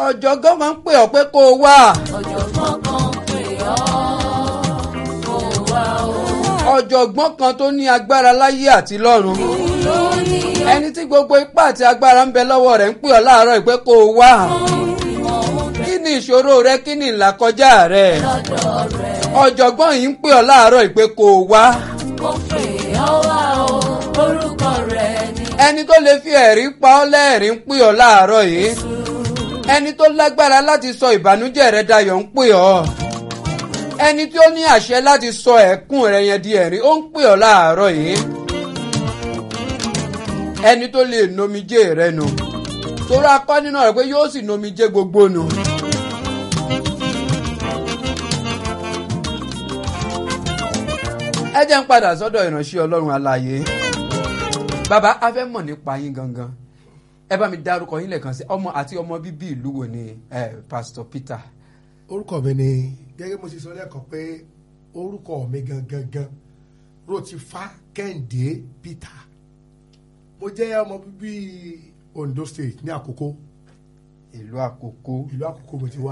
ọ̀jọ̀gbọ́n máa ń pè ọ́ pé kó o wá. ọ̀jọ̀gbọ́n kan pè ọ́ kó wá o. ọ̀jọ̀gbọ́n kan tó ní agbára láyé àti lọ́run. lórí ẹni tí gbogbo ipá àti agbára ń bẹ lọ́wọ́ rẹ̀ ń pè ọ́ láàárọ̀ yìí pé kó o wá. ìmọ̀ òun kí ni ìṣòro rẹ kí ni ìlàkọjá rẹ. lọ́dọ̀ rẹ̀ ọ̀jọ̀gbọ́n yìí ń pè ọ́ láàárọ̀ yìí pé kó o wá. kó pè ọ́ wá o. orúkọ rẹ̀ ni ẹni tó lè fi ẹ̀rí pa ọ́ lẹ́ẹ̀rín ń pè ọ́ láàárọ̀ yìí. ẹni tó lágbára láti sọ ìbànújẹ́ rẹ dayọ̀ ń pè ọ́. ẹni tí ó ní àṣẹ láti sọ ẹ̀kún rẹ yẹn di ẹ̀rín ó ń pè ọ́ láàárọ̀ yìí. ẹni tó lè nomijé rẹ nù. torí akọ́ nínú rẹ̀ pé yóò sì nomijé gbogbo nù. ẹ jẹ́ ń padà sọ́dọ̀ ìránṣẹ́ ọlọ́run alààyè bàbá a fẹ́ mọ̀ nípa yín gangan ẹ bá mi dárúkọ yín lẹ́ẹ̀kan sí ọmọ àti ọmọ bíbí ìlú wo ni eh, pastor peter orúkọ mi ni gẹ́gẹ́ mo ti sọ lẹ́ẹ̀kan pé orúkọ mi gangan gan rotifa kẹ́hìndé peter mo jẹ́ ọmọ bíbí ondo state ní àkókò ìlú àkókò. ìlú àkókò mo ti wá.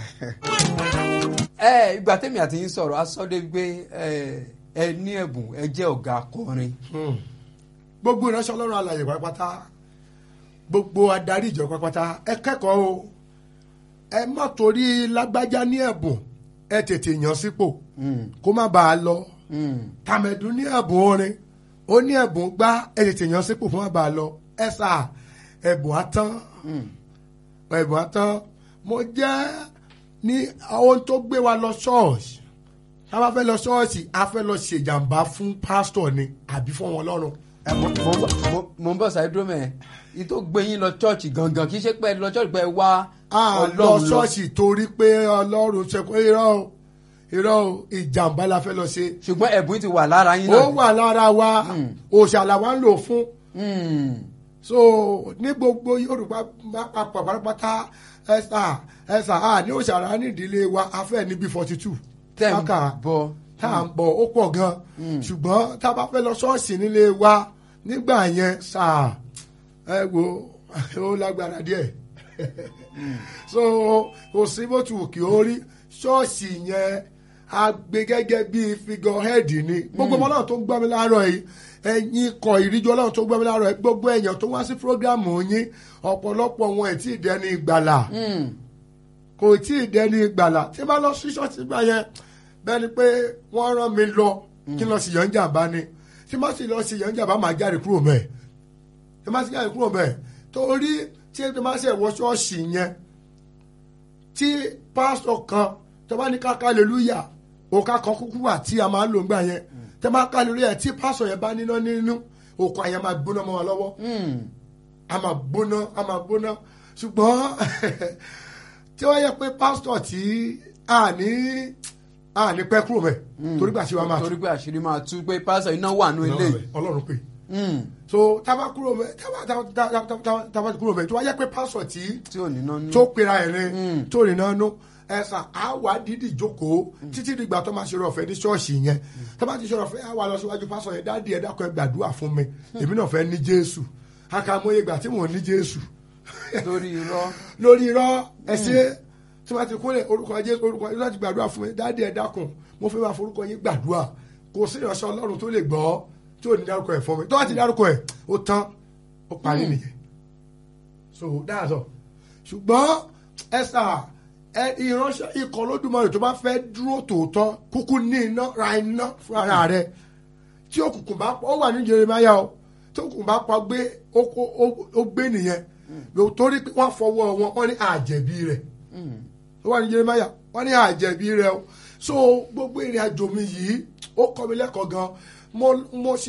ẹ ìgbà tẹ́mi àti yín sọ̀rọ̀ a sọ dé pé ẹ ẹ ní ẹ̀bùn ẹ jẹ́ ọ̀gá akọrin gbogbo ìránṣẹ́ ọlọ́run alàyè pátápátá gbogbo adarí ìjọ pátápátá ẹ kẹ́kọ̀ọ́ o ẹ má torí lágbájá ní ẹ̀bùn ẹ tètè yàn sípò kó má bàa lọ tàmẹ̀dún ní ẹ̀bùn orin ó ní ẹ̀bùn gbá ẹ tètè yàn sípò kó má bàa lọ ẹ sà ẹ̀bùn atán ẹ̀bùn atán mo jẹ́ ní ohun tó gbé wa lọ ṣọ́ọ̀ṣì tá a bá fẹ́ lọ ṣọ́ọ̀ṣì a fẹ́ lọ ṣèjàmbá fún pásítọ̀ ni àbí fún wọn lọ́rùn ẹ mo mo ń bọ̀- mo- mo ń bọ̀ sáré dúró mẹ́ẹ̀ yìí tó gbé yín lọ chọ́ọ̀chì gangan kì í ṣe pé ẹ lọ chọ́ọ̀chì pé ẹ wá a lọ ọlọ́run lọ. ṣọ́ọ̀ṣì torí pé ọlọ́run ṣe pé irọ́ o irọ́ o ìjàmbá la fẹ́ lọ ṣe ṣùgbọ́n ẹ̀bùn yìí ti wà lára yín ó náà. wà lára wa òṣàlà wa ń lò fún Mm. so ní gbogbo yorùbá papọ̀ pátápátá ẹ̀sà ẹ̀sà a ní òṣàlà nídìílé wa a fẹ́ níbi forty two tẹ́ ń bọ̀ tá à ń bọ̀ ó pọ̀ gan ṣùgbọ́n tá a bá fẹ́ lọ ṣọ́ọ̀ṣì nílé wa nígbà yẹn sáà ẹ wo ó lágbára díẹ̀ so kò sí bó tu kí ó rí ṣọ́ọ̀ṣì yẹn a gbé gẹ́gẹ́ bí figurehead ni gbogbo ọmọ náà tó ń gbọ́ mi láàárọ̀ yìí ẹ̀yin kọ ìríjú ọlọ́run tó ń gbọ́ mi láàárọ̀ yìí gbogbo èèyàn tó wá sí prógrámù yín ọ̀pọ̀lọpọ̀ wọn ẹ̀ tí ì dẹni ìgbàlà Mm. kò tí ì dẹni ìgbàlà tí bá lọ sí ṣọ́ọ̀ṣì gbà yẹn bẹ́ẹ̀ ni pé wọ́n rán mi lọ kí n lọ sí yànjàmbá ni tí má sì lọ sí yànjàmbá máa jáde kúrò mẹ́ẹ̀ tí má sì jáde kúrò mẹ́ẹ̀ torí tí ẹ má sì wọ ṣọ́ọ̀ṣì yẹn tí pásítọ̀ kan tó bá ní ká hallelujah òkà kan kúkú wà tí a máa ń lò ńgbà yẹn tẹ́ bá hallelujah tí pásítọ̀ yẹn bá níná nínú òkà yẹn máa gbóná mọ́ wọn lọ́wọ́ Mm. a máa gbóná a máa gbóná ṣùgbọ́n tí wọ́n yẹ pé pásítọ̀ tí a ní a ní pẹ́ kúrò mẹ́ torí gbà tí wọ́n máa torí pé àṣírí máa tú pé pásítọ̀ iná wà nù ilé. ọlọ́run pé Mm. so tábà kúrò mẹ́ tábà tábà tábà tábà kúrò mẹ́ tí wọ́n yẹ pé pásítọ̀ tí tí ò ní náà nú. tó pera ẹ̀ ní tó rìn náà nú ẹ̀sà á wà dídì jókòó títí dìgbà tó máa ṣe ọ̀fẹ́ ní ṣọ́ọ̀ṣì yẹn tó bá ti ṣe ọ̀fẹ́ á wà lọ síwájú pásítọ̀ yẹn dáàdi ẹ̀ dákọ̀ ẹ̀ gbàdúrà fún mi èmi náà fẹ́ ní jésù àkàmọ́yé ìgbà tí mò ń ní jésù lórí irọ́. lórí irọ́ ẹ̀sìn tí wọ́n ti kúnlẹ̀ orúkọ jésù orúkọ jésù láti gbàdúrà fún mi dáàdi ẹ̀ dákun mo fẹ́ máa forúkọ yín gbàdúrà kò sí ìránṣẹ́ ọlọ́run tó lè gbọ́ tí ò ní dárúkọ ẹ̀ fún mi tó bá ti dárúkọ ẹ̀ ó tán ó parí nìyẹn so that's all ṣùgbọ́n ẹ̀sà ẹ ìránṣẹ́ ikọ̀ lódùmarè tó bá fẹ́ dúró tòótọ́ kúkú ní iná ra iná fún ara rẹ̀ tí òkùnkùn bá pọ̀ ó wà ní Jeremáyà o tí òkùnkùn bá pa gbé ó kó- ó- ó gbé nìyẹn torí pé wọ́n fọwọ́ wọn wọ́n ní àjẹ̀bí rẹ̀ ó wà ní Jeremáyà wọ́n ní àjẹ̀bí rẹ̀ o so gbogbo ìrìn àjò mi yìí ó kọ́ mi lẹ́kọ̀ọ́ gan mo mo ṣe